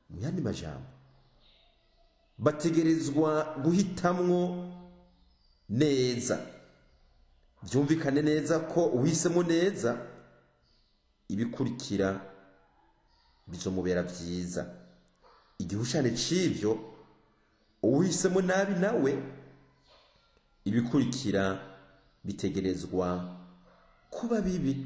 mu yandi majambo bategerezwa guhitamwo neza byumvikane neza ko uhisemo neza ibikurikira bizomubera byiza igihushane c'ivyo uhisemo nabi nawe ibikurikira bitegerezwa kuba bibi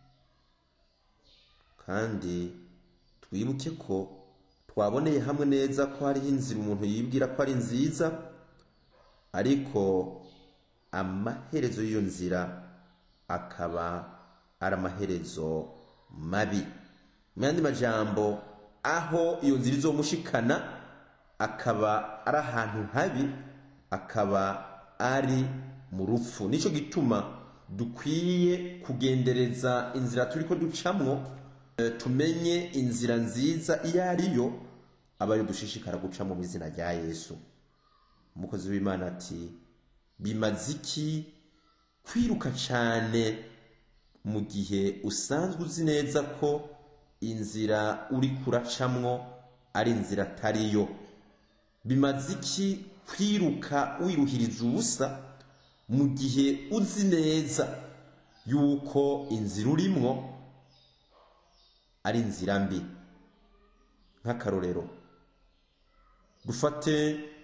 kandi twibuke ko twaboneye hamwe neza ko hariho inzira umuntu yibwira ko ari nziza ariko amaherezo y'iyo nzira akaba ari amaherezo mabi mu yandi majambo aho iyo nzira izomushikana akaba ari ahantu habi akaba ari mu rupfu nicyo gituma dukwiye kugendereza inzira turi ko ducamwo tumenye inzira nziza iyo ariyo aba ariyo dushishikara gucamo mu izina rya yesu umukozi w'imana ati bimaze iki kwiruka cyane mu gihe usanzwe uzi neza ko inzira uri kuracamwo ari inzira atariyo bimaze iki kwiruka wiruhiriza ubusa mu gihe uzi neza yuko inzira urimwo ari inzira mbi nk'akarorero dufate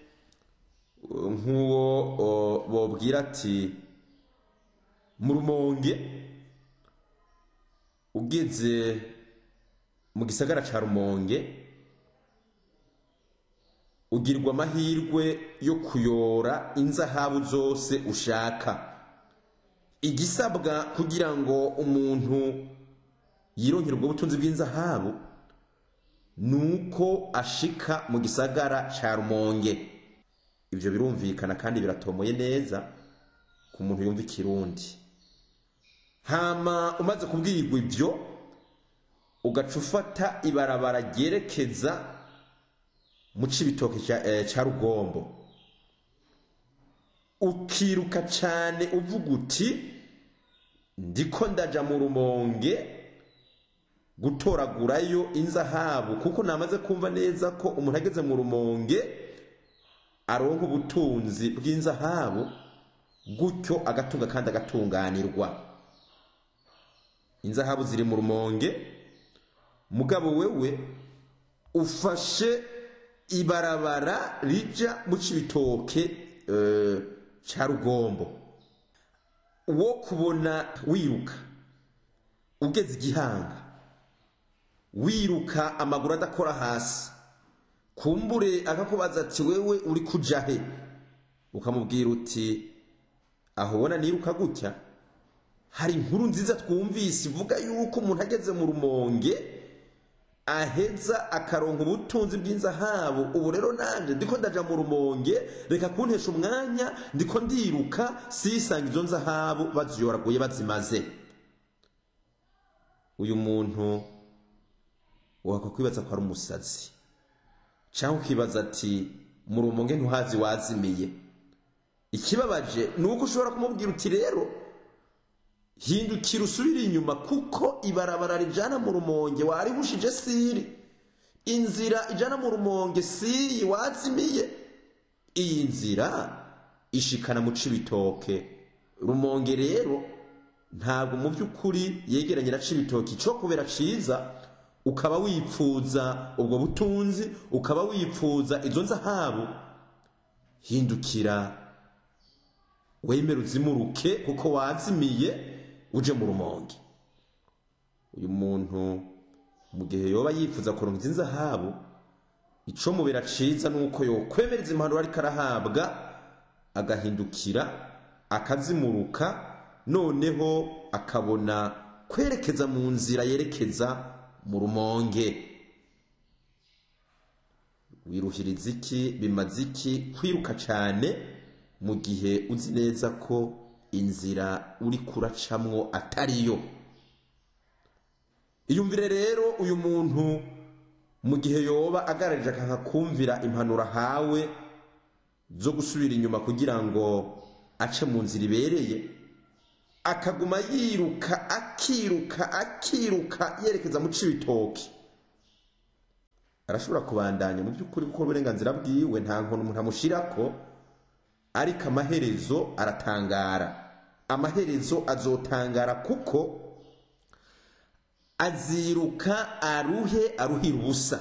nk'uwo bobwira ati mu rumonge ugeze mu gisagara cya rumonge ugirwa amahirwe yo kuyora inzahabu zose ushaka igisabwa kugira ngo umuntu yironkere ubwo butunzi bw'inzahabu ni uko ashika mu gisagara cya rumonge ibyo birumvikana kandi biratomoye neza ku muntu yumva ikirundi hama umaze kubwirwa ibyo ugaca ufata ibarabara ryerekeza mu cibitoke cya rugombo ukiruka cyane uvuga uti ndiko ndaja mu rumonge gutoragurayo inzahabu kuko namaze kumva neza ko umuntu ageze mu rumonge aronka ubutunzi bw'inzahabu gutyo agatunga kandi agatunganirwa inzahabu ziri mu rumonge mugabo wewe ufashe ibarabara rija mu cibitoke cya rugombo wo kubona wiruka ugeze igihanga wiruka amaguru adakora hasi kumbure akakubaza ati wewe uri kuja he ukamubwira uti aho ubona niruka gutya hari inkuru nziza twumvise ivuga yuko umuntu ageze mu rumonge aheza akaronka ubutunzi bw'inzahabu ubu rero nanjye ndiko ndaja mu rumonge reka kuntesha umwanya ndiko ndiruka sisanga izo nzahabu baziyoraguye bazimaze uyu muntu waka kwibaza ko ari umusazi cyangwa ukibaza ati mu rumonge ntuhazi wazimiye ikibabaje ni uko ushobora kumubwira uti rero hindukira usubire inyuma kuko ibarabara rijana mu rumonge waribushije siri inzira ijana mu rumonge siyi wazimiye iyi nzira ishikana mu cibitoke rumonge rero ntabwo mu by'ukuri yegeranye na cibitoke cyo kubera ciza ukaba wipfuza ubwo butunzi ukaba wipfuza izo nzahabu hindukira wemere uzimuruke kuko wazimiye uje mu rumonge uyu muntu mu gihe yoba yifuza kuronka izi nzahabu ico mubera ciza nuko yokwemereza impanuro ariko arahabwa agahindukira akazimuruka noneho akabona kwerekeza mu nzira yerekeza mu rumonge wiruhiriza iki bimaze iki kwiruka cyane mu gihe uzi neza ko inzira uri kuracamwo atariyo iyumvire rero uyu muntu mu gihe yoba agararije akanka kumvira impanuro ahawe zo gusubira inyuma kugira ngo ace mu nzira ibereye akaguma yiruka akiruka akiruka yerekeza mu cibitoki arashobora kubandanya mu by'ukuri kuko uburenganzira bwiwe nta nkono umuntu amushyirako ariko amaherezo aratangara amaherezo azotangara kuko aziruka aruhe aruhira ubusa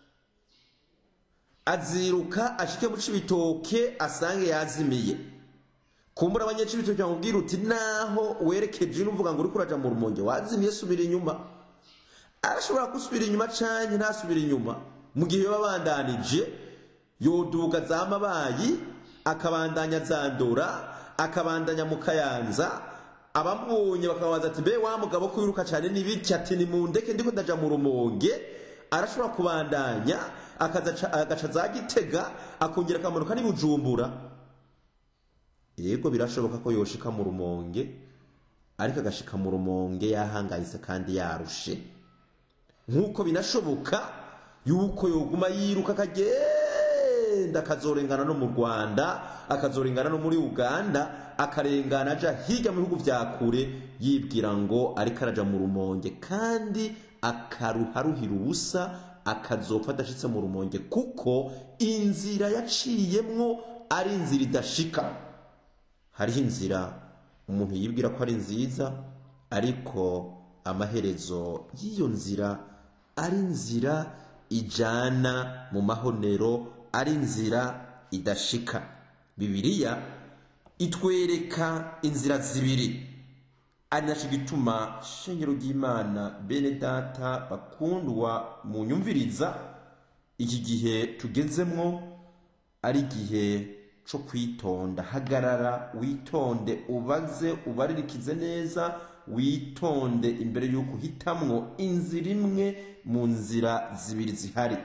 aziruka ashike mu cibitoke asange yazimiye kumbura abanyacibitoke bamubwira uti naho werekeje n'uvuga ngo uriko uraja mu rumonge wazimiye subira inyuma arashobora gusubira inyuma canke ntasubira inyuma mu gihe yoba abandanije yoduga za mabayi akabandanya zandura akabandanya mu kayanza abamubonye bakababaza ati mbe wa mugabo ko wiruka cyane n'ibiki ati ni mu ndeke ndiko ndaja mu rumonge arashobora kubandanya agaca za gitega akongera akamanuka n'ibujumbura yego birashoboka ko yoshika mu rumonge ariko agashika mu rumonge yahangayitse kandi yarushe nk'uko binashoboka yuko yoguma yiruka akagenda akazorengana no mu rwanda akazorengana no muri uganda akarengana aja hirya mu bihugu vya kure yibwira ngo ariko araja mu rumonge kandi akaruharuhira ubusa akazopfa adashitse mu rumonge kuko inzira yaciyemwo ari inzira idashika hariho inzira umuntu yibwira ko ari nziza ariko amaherezo y'iyo nzira ari inzira ijana mu mahonero ari inzira idashika bibiliya itwereka inzira zibiri ari nacyo gituma shengero ry'imana bene data bakundwa mu nyumviriza iki gihe tugezemwo ari igihe cyo kwitonda hagarara witonde ubaze ubaririkize neza witonde imbere y'uko uhitamwo inzira imwe mu nzira zibiri zihari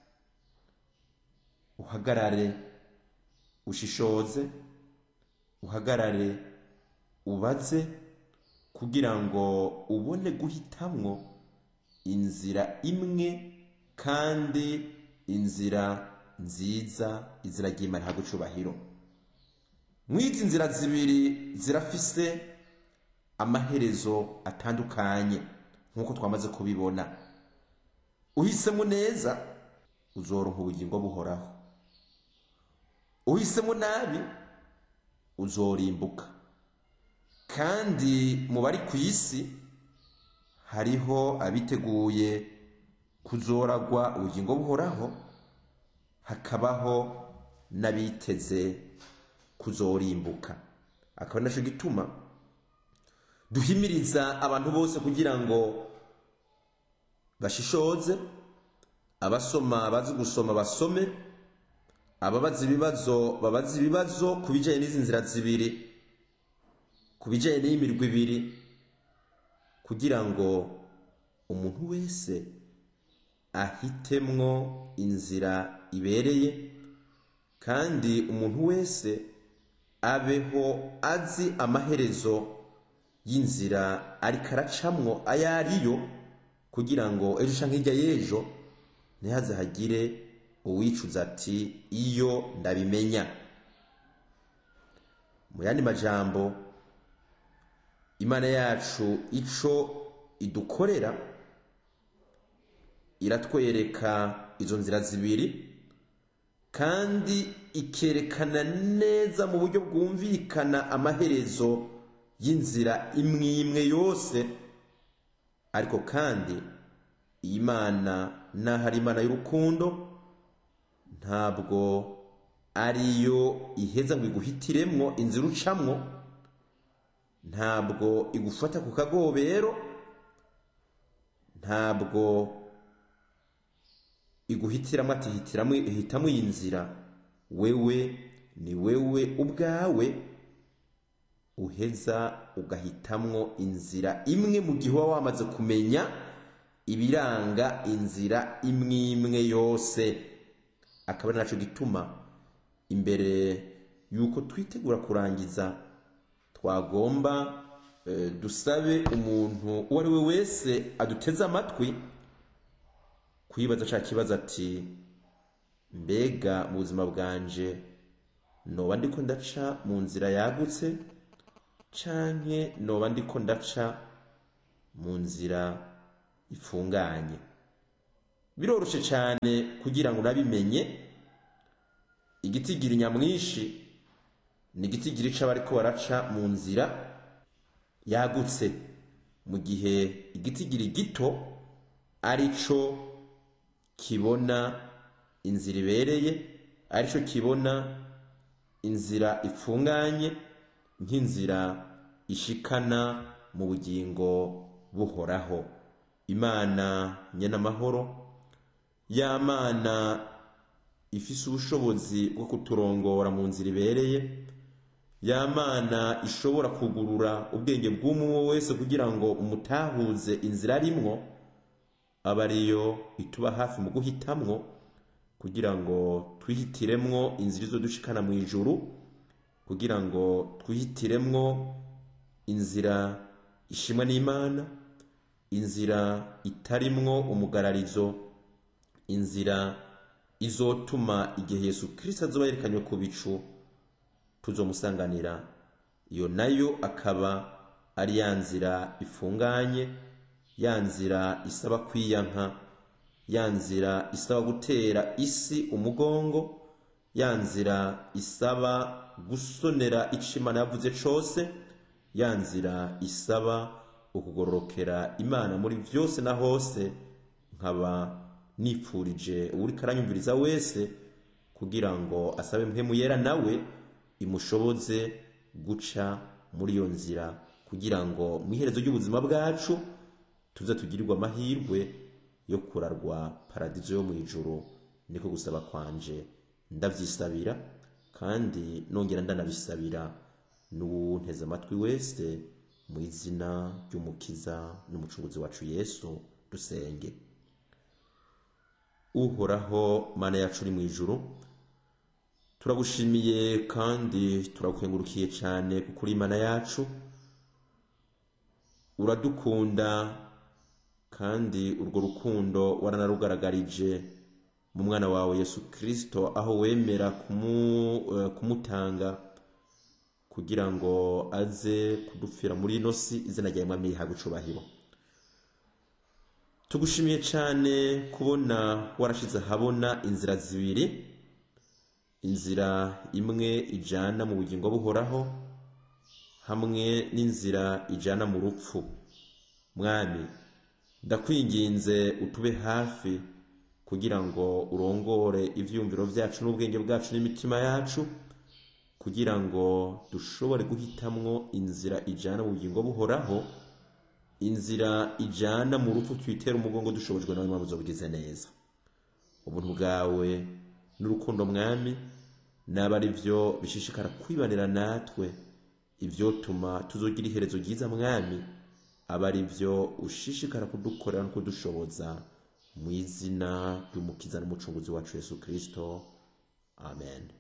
uhagarare ushishoze uhagarare ubaze kugira ngo ubone guhitamwo inzira imwe kandi inzira nziza izina ry'imana ntabwo icubahiro mw'izi nzira zibiri zirafise amaherezo atandukanye nk'uko twamaze kubibona uhisemo neza uzoronka ubugingo buhoraho uhisemo nabi uzorimbuka kandi mu bari ku isi hariho abiteguye kuzoragwa ubugingo buhoraho hakabaho n'abiteze kuzorimbuka akaba nacyo gituma duhimiriza abantu bose kugira ngo bashishoze abasoma bazi gusoma basome ababaza ibibazo babaza ibibazo ku bijyanye n'izi nzira zibiri ku bijyanye n'iyimirwa ibiri kugira ngo umuntu wese ahitemwo inzira ibereye kandi umuntu wese abeho azi amaherezo y'inzira ariko aracamwo ayo ariyo kugira ngo ejo cyangwa hirya y'ejo ntihaze hagire uwicuza ati iyo ndabimenya mu yandi majambo imana yacu ico idukorera iratwereka izo nzira zibiri kandi ikerekana neza mu buryo bwumvikana amaherezo y'inzira imwe imwe yose ariko kandi iyi mana naho ari imana y'urukundo ntabwo ariyo iheza ngo iguhitiremwo inzira ucamwo ntabwo igufata ku kagobero ntabwo iguhitiramo ati hitiramo ihitamo iyi nzira wewe ni wewe ubwawe uheza ugahitamwo inzira imwe mu gihe uba wamaze kumenya ibiranga inzira imwe imwe yose akaba ari nacyo gituma imbere y'uko twitegura kurangiza twagomba dusabe umuntu uwo ari we wese aduteze amatwi kwibaza cya kibazo ati mbega mu buzima bwanje noba ndiko ndaca mu nzira yagutse canke noba ndiko ndaca mu nzira ifunganye biroroshe cyane kugira ngo unabimenye igitigiri nyamwinshi ni igitigiri c'abariko baraca mu nzira yagutse mu gihe igitigiri gito ari cyo kibona inzira ibereye ari cyo kibona inzira ifunganye nk'inzira ishikana mu bugingo buhoraho imana nyenamahoro ya mana ifise ubushobozi bwo kuturongora mu nzira ibereye ya mana ishobora kugurura ubwenge bw'umwe wese kugira ngo umutahuze inzira arimwo aba ariyo ituba hafi mu guhitamwo kugira ngo twihitiremwo inzira izo dushikana mu ijuru kugira ngo twihitiremwo inzira ishimwa n'imana inzira itarimwo umugararizo inzira izotuma igihe yesu kirisito azoba yerekanywe ku bicu tuzomusanganira iyo nayo akaba ari ya nzira ifunganye ya nzira isaba kwiyanka ya nzira isaba gutera isi umugongo ya nzira isaba gusonera ico imana yavuze cose ya nzira isaba ukugororokera imana muri vyose na hose nkaba nipfurije uwuriko aranyumviriza wese kugira ngo asabe mpemu yera nawe imushoboze guca muri iyo nzira kugira ngo mu iherezo ry'ubuzima bwacu tuze tugirirwe amahirwe yo kurarwa paradizo yo mu ijuru niko gusaba kwanje ndavyisabira kandi nongera ndanabisabira n'uwunteze amatwi wese mu izina ry'umukiza n'umucunguzi wacu yesu dusenge uhoraho mana yacu uri mu ijuru turagushimiye kandi turagukengurukiye cyane kuko uri imana yacu uradukunda kandi urwo rukundo waranarugaragarije mu mwana wawe yesu kirisito aho wemera kumutanga kugira ngo aze kudupfira muri ino si izina ryawe mwami rihabwa icubahiro tugushimiye cyane kubona warashize ahabona inzira zibiri inzira imwe ijana mu bugingo buhoraho hamwe n'inzira ijana mu rupfu mwami ndakwinginze utube hafi kugira ngo urongore ivyumviro vyacu n'ubwenge bwacu n'imitima yacu kugira ngo dushobore guhitamwo inzira ijana mu bugingo buhoraho inzira ijana mu rupfu twitera umugongo dushobojwe nawe mpamvu zobugize neza ubuntu bwawe n'urukundo mwami naba ari byo bishishikara kwibanira natwe ivyotuma tuzogira iherezo ryiza mwami aba ari byo ushishikara kudukorera no kudushoboza mu izina ry'umukiza n'umucunguzi wacu yesu kirisito amen